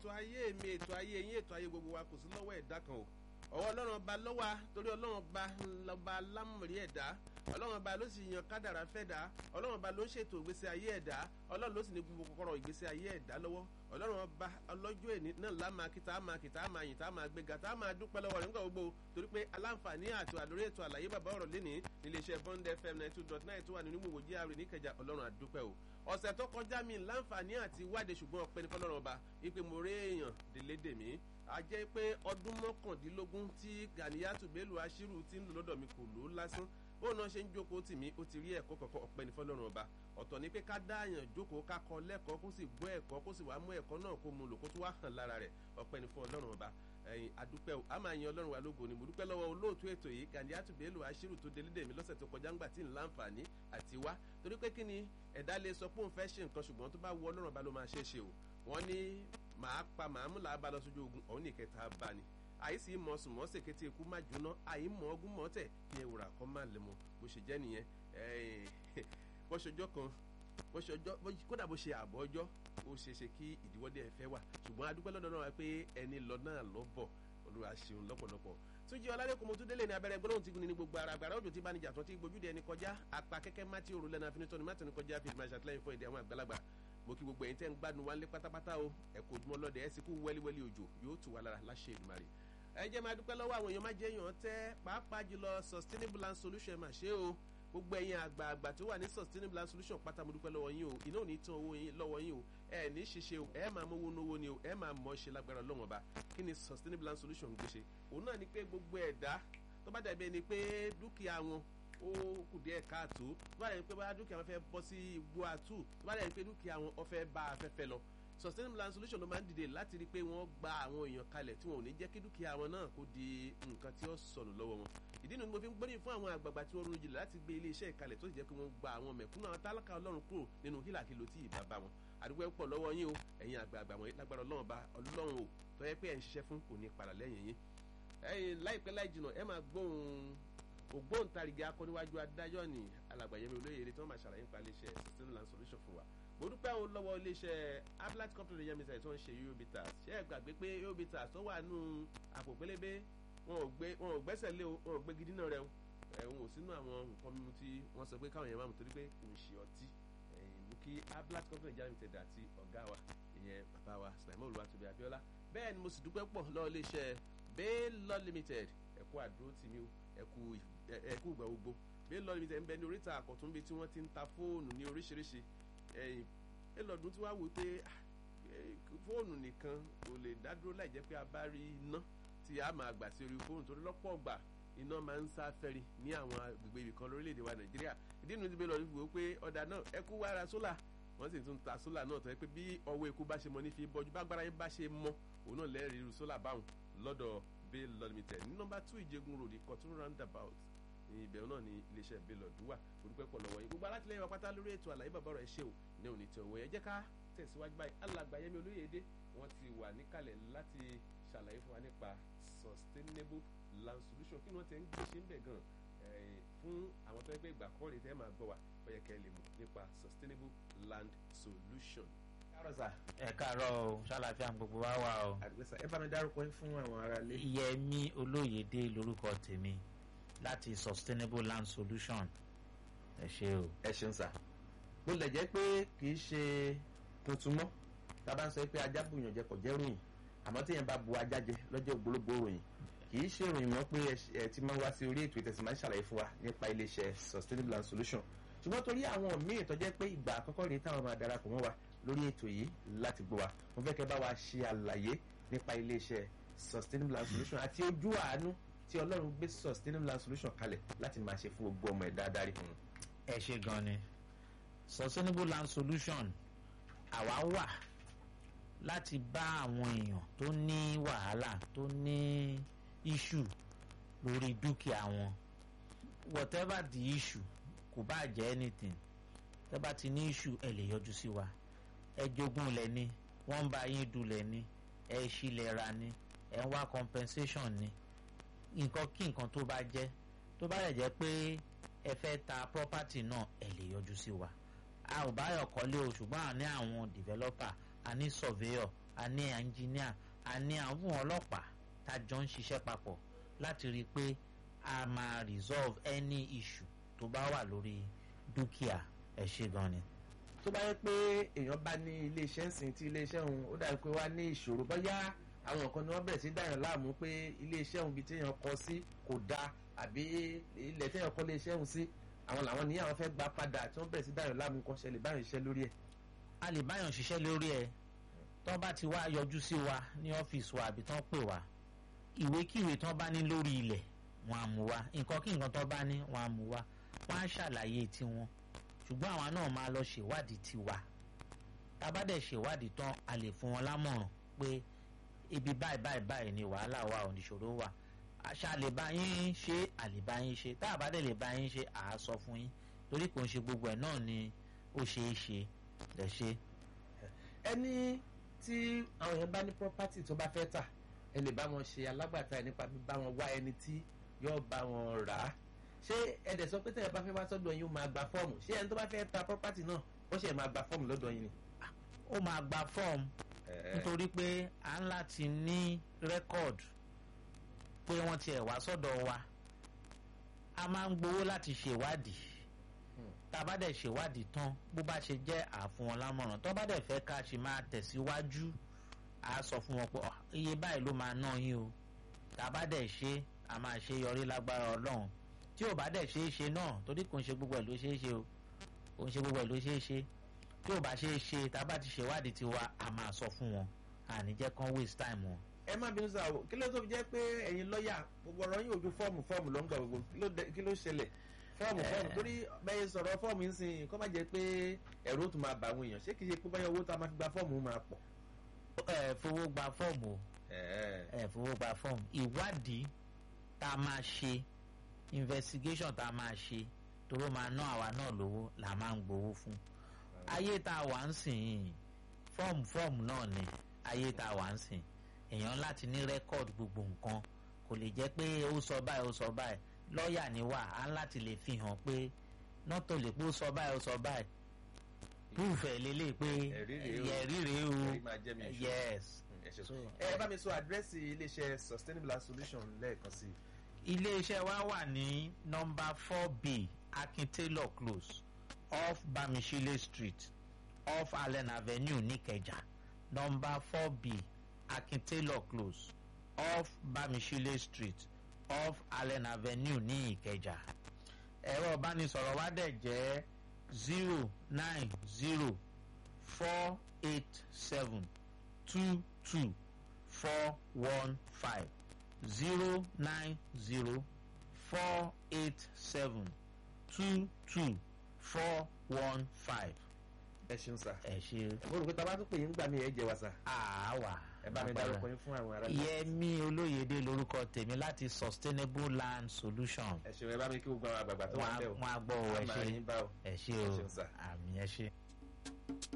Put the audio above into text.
ètò ayé mi ètò ayé yín ètò ayé gbogbo wa kò sí lọ́wọ́ ẹ̀dá kan o ọwọ́ ọlọ́run ọba lọ́wọ́ torí ọlọ́run ọba lọ́ba lámùrí ẹ̀dá ọlọ́run ọba ló sì yan kádàrá fẹ́ dá ọlọ́run ọba ló ń ṣètò ìgbésí ayé ẹ̀dá ọlọ́run ló sì ní gbogbo kọ́kọ́rọ́ ìgbésí ayé ẹ̀dá lọ́wọ́ ọlọ́run ọba ọlọ́jọ́ èní náà lámà kí tá a máa kí tá a máa yìn tá a máa gbéga tá a máa dúpẹ́ lọ́wọ́ rẹ̀ nígbà gbogbo torí pé aláǹfààní àti àlórí ètò àlàyé bàbá ọ̀rọ̀ lénìí níléeṣẹ́ bond fm ninety two dot nine tó wà nínú ìwòwò jíà rẹ̀ níkẹjà ọlọ́run àdúpẹ́ o ọ̀sẹ̀ tó kọjá mi láǹfààní àti wádìí ṣùgbọ́n ọpẹ́ ní fọlọ́run ọba wípé mo rí èèyàn délédè mí a jẹ́ pé ọdún mọ́kàndínlógún tí Ganiyatu Bello Ashiru ti ń lò lọ́dọ̀ mi kò lò ó lásán bóun náà ṣe ń jókòó tì mí ó ti rí ẹ̀kọ́ kọ̀ọ̀kan ọpẹ́ ní fọlọ́run ọba ọ̀tọ̀ ni pé ká dáàyàn jókòó ká kọ́ lẹ́kọ̀ọ́ kó sì gbọ́ ẹ̀kọ́ kó sì wá mú ẹ̀kọ́ náà kó mu lò kó tó wá hàn lára rẹ̀ ọpẹ́ ní fún ọlọ́run ọba ẹ̀yin adúpẹ́ o a máa yan ọlọ́run wa lógo ni mo dúpẹ́ lọ́wọ́ olóòtú ètò yìí Ganiyatu Bello Ashiru tó délédè mi lọ́sẹ̀ tó kọjá ńgbà tí ń láǹfààní àti wá torí pé kí ni ẹ̀dá lè sọ pé òun fẹ́ ṣe nǹkan ṣùgbọ́n tó bá wù ọlọ́run ọba ló máa ṣe é ṣe o wọ́n ní màá pa màámù làá bá lọ sójú ogun ọ̀hún nìkẹta bá ni àìsí mọ sùnmọ́ sèkété ikú má jóná àìmọ̀ ọgún mọ́tẹ̀ kí ẹ wùrà kọ́ má lè mọ bó ṣe jẹ́ nìyẹn bó ṣọjọ́ kan bó ṣọjọ́ kódà bó ṣe àbọ̀ ọjọ́ ó ṣe ṣe kí ìdíwọ́dé ẹ fẹ́ wà ṣùgbọ́n adúpẹ́ lọ́dọ̀ náà pé ẹni lọ náà lọ bọ̀ olúwa ṣeun lọ́pọ̀lọpọ̀ túnjí ọlálẹ́kùn mo tún délé ní abẹ́rẹ́ gbọ́dọ̀ tí gun ní gbogbo ara àgbàrá òjò tí bá ní jàtọ̀ tí gbójúde ẹni kọjá apá kẹ́kẹ́ má tí òru lẹ́nu afinitọ́ ni má tẹnu kọjá fi máa ṣàtìlẹ́yìn fún èdè àwọn àgbàlagbà mo kí gbogbo ẹ̀yin tẹ́ ń gbádùn wálé pátápátá o ẹ kò ojúmọ́ lọ́dẹ ẹ sì kú wẹ́líwẹ́lí òjò yóò tù wá lára láṣẹ Èdùmàrè ẹ jẹ́ máa dúpẹ́ lọ́wọ́ àwọn èèyàn má jẹ́ èèyàn tẹ́ pàápàá jùlọ sustainable land solution mà ṣe o gbogbo ẹ̀yin àgbààgbà tó wà ní sustainable land solution pátá mo dúpẹ́ lọ́wọ́ yín o iná ò ní tán owó yín lọ́wọ́ yín o ẹ ní ṣiṣẹ́ o ẹ máa mówó nówó ni o ẹ máa mọ̀ ṣe lágbára Ọlọ́run Ọba kí ni sustainable land solution ń gbéṣe òun náà ni pé gbogbo ẹ̀dá tó bá dàbí ẹni pé dúkìá wọn ó kù díẹ̀ káàtó tó bá dàbí pé bá dúkìá wọn fẹ́ bọ́ sí igbó àtú tó bá dàbí pé dúkìá wọn ó fẹ́ bá afẹ́fẹ́ lọ sustainable land solution ló máa ń dìde láti rí i pé wọ́n gba àwọn èèyàn kalẹ̀ tí wọn ò ní jẹ́ kí dúkìá wọn náà kó di nǹkan tí ó sọnù lọ́wọ́ wọn ìdí nu ni mo fi ń gbóríyìn fún àwọn àgbààgbà tí wọ́n ronú jinlẹ̀ láti gbé iléeṣẹ́ ìkalẹ̀ tó sì jẹ́ pé wọ́n gba àwọn mẹ̀kúnnù àwọn tálákà ọlọ́run kúrò nínú hílàkìlò tí ìbá bá wọn àdúgbò pọ̀ lọ́wọ́ yín o ẹ̀yin àgbààgbà wọn lágbára ọlọ́run bá ọlọ́run o tó yẹ pé ẹ̀ ń ṣiṣẹ́ fún kò ní padà lẹ́yìn yín ẹ̀yin láìpẹ́ láì jìnà ẹ máa gbóhùn ògbóǹtarìgì akọ́níwájú adájọ́ ní alàgbàyẹmí olóyèrè tí wọ́n máa ṣàlàyé nípa iléeṣẹ́ sustainable land solution fún wa mo dúpẹ́ o lọ́wọ́ iléeṣẹ́ ablat company yẹn mi sẹ́yìn tó ń ṣe yobitas ṣé ẹ gbàgbé pé yobitas tó wà nù àpò pélébé wọn ò gbé wọn ò gbẹ́sẹ̀ lé o wọn ò gbé gidi náà rẹ o ẹ̀hún ò sínú àwọn nǹkan mímu tí wọ́n sọ pé káwọn yẹn máa mú torí pé kò ń ṣe ọtí mú kí ablat company yẹn mi tẹ̀dá àti ọ̀gá wa ìyẹn bàbá wa sinaimọ̀ olùwàtòbí abiola bẹ́ẹ̀ ni mo sì dúpẹ́ pọ̀ lọ́wọ́ iléeṣẹ́ baylor limited ẹ̀kú àdúró tì mí o ẹ̀kú ẹ̀kú ìgbà gbogbo baylor limited ń bẹ ní oríta àkọ́tún bíi tí wọ́n ti ń ta fóònù ní oríṣiríṣi ẹ̀yìn ẹlọ́dún tí wàá wò pé fóònù nìkan kò lè dádúró láì jẹ́ pé a bá rí iná tí a máa gbà sí orí fóònù torí lọ́pọ̀ ọgbà iná máa ń sá fẹ́ri ní àwọn agbègbè ibìkan lórílẹ̀‐èdè wa nàìjíríà ìdí inú ti bẹ́ẹ̀ lọ rí wò pé ọ̀dà náà ẹ kú wára sólà wọ́n sì tún ta sólà náà tó yẹ pé bí ọwọ́ eku bá ṣe mọ ní fi bọ́jú bá gbára yín bá ṣe mọ òun náà lẹ́rìí irú sólà báwọn lọ́dọ̀ Baylor Limited ní nọ́mbà two ìjẹgun road ìkọ̀tún roundabout ìbẹ̀rù náà ni iléeṣẹ́ Baylor wà olùpẹ́ pọ̀ lọ́wọ́ yìí gbogbo alátìlẹyìn wa pátá lórí ètò àlàyé bàbá rẹ̀ ṣe o ní òní tí òwe ẹ jẹ́ ká tẹ̀síwájú báyìí alàgbà Yẹmí Olóyèdé wọ́n ti wà níkàlẹ̀ láti ṣàlàyé fún wa nípa sustainable land solution kí ni wọ́n ti ń gbé ṣe ń bẹ̀ gan fún àwọn tó ń gbé ìgbà kọ́ lè tẹ́ máa gbọ́ wa ó yẹ kẹ́ ẹ lè mọ̀ nípa sustainable land solution. kárọ̀sà ẹ káàárọ̀ o ṣàlàfíà gbogbo wa wà o. àdìgbẹ́sà ẹ bá mi dárúkọ yín fún àwọn aráalé. Yẹmí Olóyèdé lórúkọ tèmi láti sustainable land solution ẹ ṣe o. ẹ ṣeun sà bó lè jẹ́ pé kì í ṣe tuntun mọ́ tá a bá ń sọ pé ajá bùyàn jẹ kò jẹ́ ròyìn àmọ́ tí yẹn bá bu ajá jẹ lọ́jọ́ ògbólógbò ròyìn kì í ṣe ròyìn mọ́ pé ẹ ti máa ń wá sí orí ètò ìtẹ̀sí máa ń ṣàlàyé fún wa nípa iléeṣẹ́ sustainable land solution ṣùgbọ́n torí àwọn míì tó jẹ́ pé ìgbà àkọ́kọ́ rèé táwọn máa darapọ̀ mọ́ wa lórí ètò yìí láti gbọ́ wa mo fẹ́ kẹ́ bá wa ṣe àlàyé nípa iléeṣẹ́ sustainable land solution àti ojú àánú tí ọlọ́run gbé sustainable land solution kalẹ̀ láti máa ṣe fún gbogbo ọmọ ẹ̀dá adarí fún un. ẹ ṣe gan ni sustainable land solution àwa wà láti bá àwọn èèyàn tó ní wàhálà tó ní issue lórí dúkìá wọn whatever the issue kò bá jẹ́ anything tẹ́ bá ti ní issue ẹ lè yọjú sí wa ẹ jogún lẹ̀ ni wọ́n ń bá yín dulẹ̀ ni ẹ ṣílẹ̀ ra ni ẹ ń wá compensation ni nǹkan kí nǹkan tó bá jẹ́ tó bá lè jẹ́ pé ẹ fẹ́ ta property náà ẹ lè yọjú sí wa a ò bá yọ̀ kọ́lé o ṣùgbọ́n a ní àwọn developer a ní surveyor a ní ẹnjìníà a ní àwọn ọlọ́pàá tá a jọ ń ṣiṣẹ́ papọ̀ láti rí i pé a máa resolve any issue tó bá wà lórí dúkìá ẹ ṣe gan ni. tó bá yẹ pé èèyàn bá ní iléeṣẹ́ ńsìn tí iléeṣẹ́ òun ó dàbí pé wá ní ìṣòro bóyá àwọn nǹkan ni wọ́n bẹ̀rẹ̀ sí dáyàn láàmú pé iléeṣẹ́ òun bíi téèyàn kọ sí kò dáa àbí ilẹ̀ téèyàn kọ́ iléeṣẹ́ òun sí àwọn làwọn ní àwọn fẹ́ gbà padà tí wọ́n bẹ̀rẹ̀ sí dáyàn láàmú kan ṣẹlẹ̀ báyọ̀ iṣẹ́ lórí ẹ̀. a lè báyàn ṣiṣẹ́ lórí ẹ̀ tó bá ti wá yọjú sí wa ní ọ́fíìsì wa àbí tán pè wá ìwékíwé tán bá ní lórí ilẹ̀ wọn á mú wa nǹkan kí nǹkan tán bá ní wọn á mú wa wọn á ṣàlàyé tiwọn ṣùgbọ́n àwa náà máa lọ ṣèwádìí tiwa tá a bá dẹ̀ ṣèwádìí tán a lè fún wọn lámọ̀ràn pé ibi báyìí báyìí báyìí ni wàhálà wa òníṣòro wà àṣà lè bá yín ṣe àlè bá yín ṣe tá a bá dẹ̀ lè bá yín ṣe àá sọ fún yín torí kò ń ṣe gbogbo ẹ̀ náà ni ó ṣeé ṣe lè ṣe. ẹni tí àwọn èèyàn bá ní property tó bá fẹ́ tà ẹ lè bá wọn ṣe alágbàtà ẹ nípa bíbá wọn wá ẹni tí yóò bá wọn rà á ṣé ẹ̀dẹ̀ sọ pé tẹ̀yẹ̀ bá fẹ́ wá sọ́dọ̀ yín ó máa gba fọ́ọ̀mù ṣé ẹni tó bá fẹ́ ta property náà ó ṣe máa gba fọ́ọ̀mù lọ́dọ̀ yín ni. ó máa gba fọ́ọ̀mù nítorí pé à ń láti ní rẹ́kọ̀d pé wọ́n tiẹ̀ wá sọ́dọ̀ wa a máa ń gbowó láti ṣèwádìí tá a bá dẹ̀ ṣèwádìí tán bó bá ṣe jẹ́ àfún wọn lámọ̀ràn tó bá dẹ̀ fẹ́ ká ṣe máa tẹ̀síwájú a sọ fún wọn pé iye báyìí ló máa ná yín o tá a bá dẹ̀ ṣe a máa ṣe yọrí lágbára ọlọ́run tí ò bá dẹ̀ ṣe é ṣe náà torí kò ń ṣe gbogbo ẹ̀ ló ṣe é ṣe o kò ń ṣe gbogbo ẹ̀ ló ṣe é ṣe tí ò bá ṣe é ṣe tá a bá ti ṣèwádìí tiwa a máa sọ fún wọn àní jẹ́ kán waste time wọn. ẹ má bínú sáà o kí ló tó fi jẹ́ pé ẹ̀yin lọ́ọ̀yà gbogbo ọ̀rọ̀ yín ojú fọ́ọ̀mù fọ́ọ̀mù ló ń gbà gbogbo kí ló ṣẹlẹ̀ fọ́ọ̀mù fọ́ọ̀mù torí bẹ́ẹ̀ sọ̀rọ̀ fọ́ọ̀mù ń sìn kó má jẹ́ pé ẹ̀rọ tó máa bá àwọn èèyàn ṣé kì í ṣe pé báyọ̀ owó tá a máa fi gba fọ́ọ̀mù máa pọ̀. ẹ fowó gba fọ́ọ̀mù o ẹ fowó gba fọ́ọ̀mù ìwádìí tá a máa ṣe investigation tá a máa ṣe toró máa ná àwa náà lówó là máa ń gbowó fún ayé tá a wà ń sìn yìí fọ́ọ̀mù fọ́ọ̀mù náà ni ayé tá a wà ń sìn èèyàn láti ní rẹ́kọ̀d gbogbo nǹkan kò lè jẹ́ pé ó sọ báyìí ó sọ báyìí lọ́ọ̀yà ni wà á láti lè fi hàn pé nọ́tò lè pé ó sọ báyìí ó sọ báyìí púùfẹ̀ lélẹ̀ pé ẹ̀rí rèé o yes. ẹ bá mi sọ àdírẹ́sì iléeṣẹ́ sustainable solution lẹ́ẹ̀kan sí i iléeṣẹ́ wa wà ní nọmba four b akin taylor close off bamishile street off allen avenue nìkẹjà nọmba four b akin taylor close off bamishile street off allen avenue ní ìkẹjà ẹ̀rọ ìbánisọ̀rọ̀ wa dẹ̀ jẹ́ zero nine zero four eight seven two two four one five zero nine zero four eight seven two two four one five. ẹ ṣeun sá. ẹ ṣe. mo rò pé tá a bá tún pè yín gbà mí ẹ jẹ wa sá. àwa. ẹ bá mi dárúkọ yín fún àwọn ará. Yẹmí Olóyèdé lórúkọ tèmi láti Sustainable Land Solution. ẹ ṣeun ẹ bá mi kí gbogbo àwọn àgbààgbà tó wà ń bẹ̀ o. wọn á gbọ́ ọ ẹ ṣe àmàlí ń bá o. ẹ ṣe ẹ o ṣeun sá. àmì ẹ ṣe.